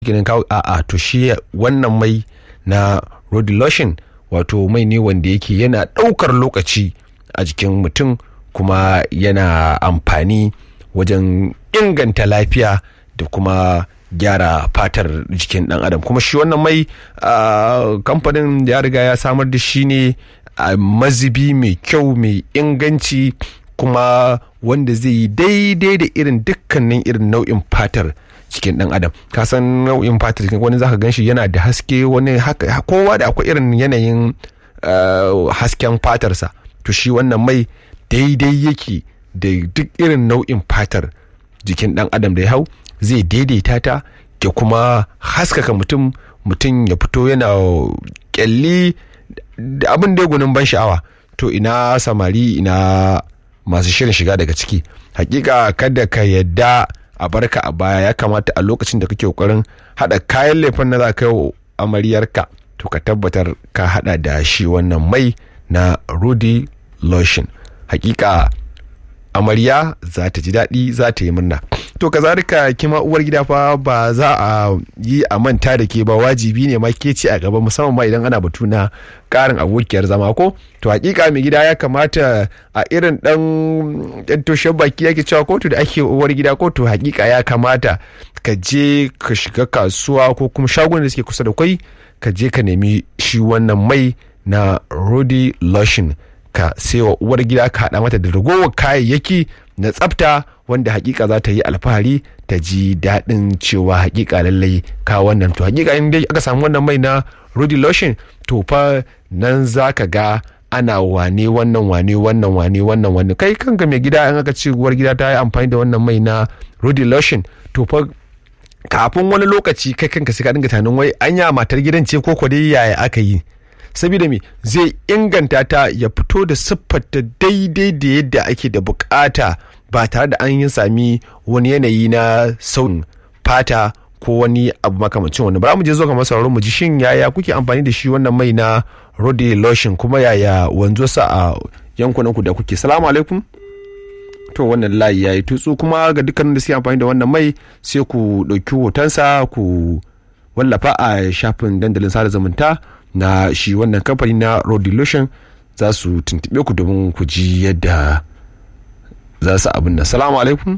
ginin kawo a'a to shi wannan mai na rodi lotion wato mai ne wanda yake yana ɗaukar lokaci a jikin mutum kuma yana amfani wajen inganta lafiya da kuma gyara fatar jikin dan adam kuma shi wannan mai kamfanin ya riga ya samar da shi ne a mazibi mai kyau mai inganci kuma wanda zai yi daidai da irin dukkanin irin nau'in fatar cikin dan adam ka san nau'in fatar cikin wani zaka gan shi yana da haske wani haka kowa da akwai irin yanayin hasken fatarsa to shi wannan mai daidai yake da duk irin nau'in fatar jikin dan adam da ya hau zai daidaita ta ya kuma haskaka mutum mutum ya fito yana kyalli da abin da gunin ban sha'awa to ina samari ina masu shirin shiga daga ciki hakika kada ka yadda a barka a baya ya kamata a lokacin da kake kokarin hada kayan laifin na za ka yi amaryarka to ka tabbatar ka hada da shi wannan mai na rudy lotion hakika amarya za ta ji daɗi za ta yi murna to kazalika kima uwar gida fa ba za a yi a manta da ke ba wajibi ne ma ke ce a gaba musamman ma idan ana batu na karin abokiyar zama ko to hakika mai gida ya kamata a irin dan yan toshen baki yake cewa kotu da ake uwar gida ko to hakika ya kamata ka je ka shiga kasuwa ko kuma shagunan da suke kusa da kai ka je ka nemi shi wannan mai na Rudy lotion ka wa uwar gida ka haɗa mata da ragowar kayayyaki na tsafta wanda hakika za ta yi alfahari ta ji daɗin cewa hakika lallai ka wannan to hakika in dai aka samu wannan mai na Rudy lotion to fa nan za ka ga ana wane wannan wane wannan wane wannan wane kai kanka mai gida in aka ce uwar gida ta yi amfani da wannan mai na Rudy lotion to fa kafin wani lokaci kai kanka sai ka dinga tunanin wai anya matar gidan ce ko dai yaya aka yi saboda me zai inganta ta ya fito da siffarta daidai da yadda ake da bukata ba tare da an yi sami wani yanayi na sauyin fata ko wani abu makamancin wani bara mu je zo ga masauraron mu ji shin yaya kuke amfani da shi wannan mai na Rodi lotion kuma yaya wanzo sa a yankunan ku da kuke salamu alaikum to wannan layi ya yi tutsu kuma ga dukkanin da suke amfani da wannan mai sai ku ɗauki hotonsa ku wallafa a shafin dandalin sada zumunta na shi wannan kamfani na road lotion za su tuntube ku domin ku ji yadda za su abin da salamu alaikum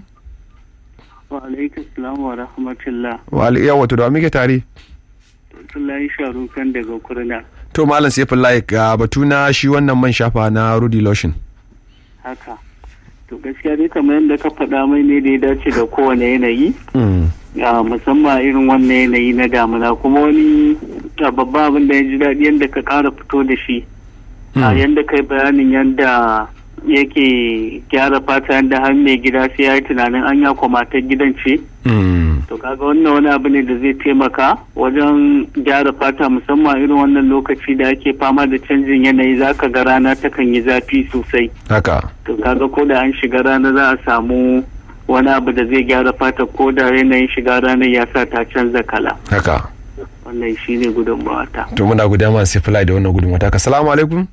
wa alaikum salam wa rahmatullah wa alaikum wato da muke tare Abdullahi Sharu kan daga kurna to malam sai fillahi ga batu na shi wannan man shafa na rudy lotion haka to gaskiya dai kamar yadda ka faɗa mai ne da ya dace da kowane yanayi musamman irin wannan yanayi na damuna kuma wani babban abin da ya ji daɗi yadda ka ƙara fito da shi a yadda kai bayanin yadda yake gyara fata yadda har mai gida sai ya yi tunanin an ya kwamatar gidan ce to kaga wannan wani abu ne da zai taimaka wajen gyara fata musamman irin wannan lokaci da ake fama da canjin yanayi zaka ga rana takan yi zafi sosai haka to kaga ko da an shiga rana za a samu wani abu da zai gyara fata ko da yanayin shiga ranar ya sa ta canza kala haka wannan shi ne gudunmawa ta to muna guda ma sai fly da wannan gudunmawa ta ka salamu alaikum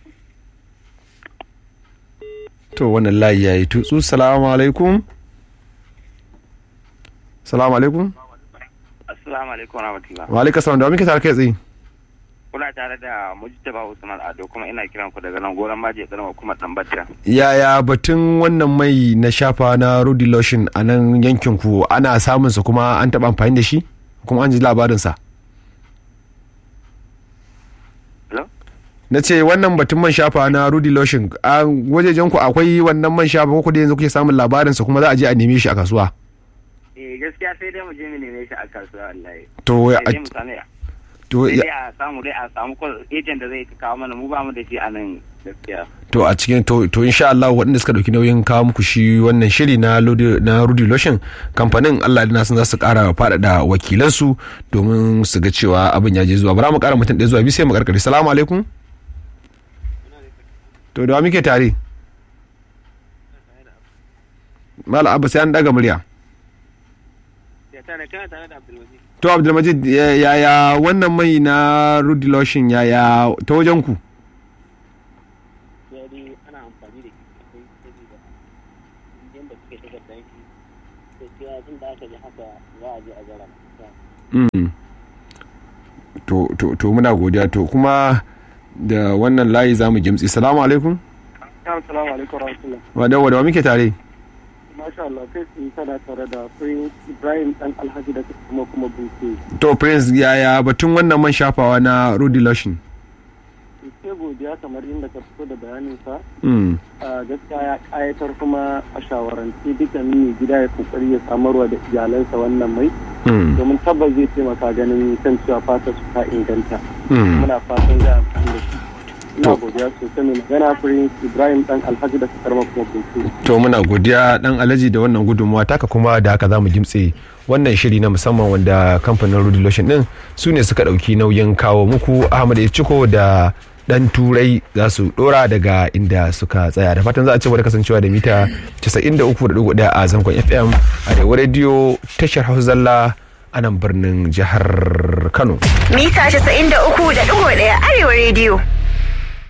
to wannan layi yayi tutsu salamu alaikum salamu alaikum assalamu alaikum wa rahmatullah wa alaikum salam da muke tare kai tsaye kuna tare da mujtaba usman ado kuma ina kiran ku daga nan goron maje karama kuma tambata yaya batun wannan mai na shafa na rudy lotion a nan yankin ku ana samun sa kuma an taba amfani da shi kuma an ji labarin sa na ce wannan batun man shafa na rudy lotion a wajejen ku akwai wannan man shafa ko da yanzu kuke samun labarin sa kuma za a je a neme shi a kasuwa eh gaskiya sai dai mu je mu neme shi a kasuwa wallahi to sai dai mu same to sai dai a samu dai a samu agent da zai kawo mana mu ba mu da shi a nan gaskiya to a cikin to to insha Allah waɗanda suka dauki nauyin kawo muku shi wannan shiri na na Rudy Lotion kamfanin Allah da sun za su ƙara faɗaɗa wakilansu domin su ga cewa abin ya je zuwa bara mu ƙara mutum ɗaya zuwa biyu sai mu karkare salamu alaikum to da muke tare Mala Abba sai an daga murya to Abdulmajid yaya wannan mai na Rudy Lotion yaya ta wajen ku Mm. to to to muna godiya to kuma da wannan layi zamu gimtsi salamu alaikum Assalamu alaikum warahmatullah. wa da wa da wa muke tare Masha Allah kai sun tana tare da Prince Ibrahim dan Alhaji da kuma kuma Bunke. to prince yaya batun wannan man shafawa na rudy lotion Sai godiya kamar inda ka fito da bayanin sa. mm. a gaskiya ya kayatar kuma a shawarance dukkanin mai gida ya kokari ya samarwa da iyalansa wannan mai Mm. domin tabbas zai taimaka ganin kan cewa fata su ta inganta. Mm. Muna fatan za a amfani da shi. Ina To. godiya sosai mai magana Prince Ibrahim dan Alhaji da kuma kuma Bunke. to muna godiya dan alaji da wannan gudunmuwa taka kuma da haka zamu gimtse wannan shiri na musamman wanda kamfanin rudy lotion din su ne suka dauki nauyin kawo muku ahmad ciko da dan turai za su dora daga inda suka tsaya da fatan za a ci da kasancewa da mita 93.1 a zangon fm a da radio tashar hausa zalla a nan birnin jihar kano Mita 93.1 Arewa Radio.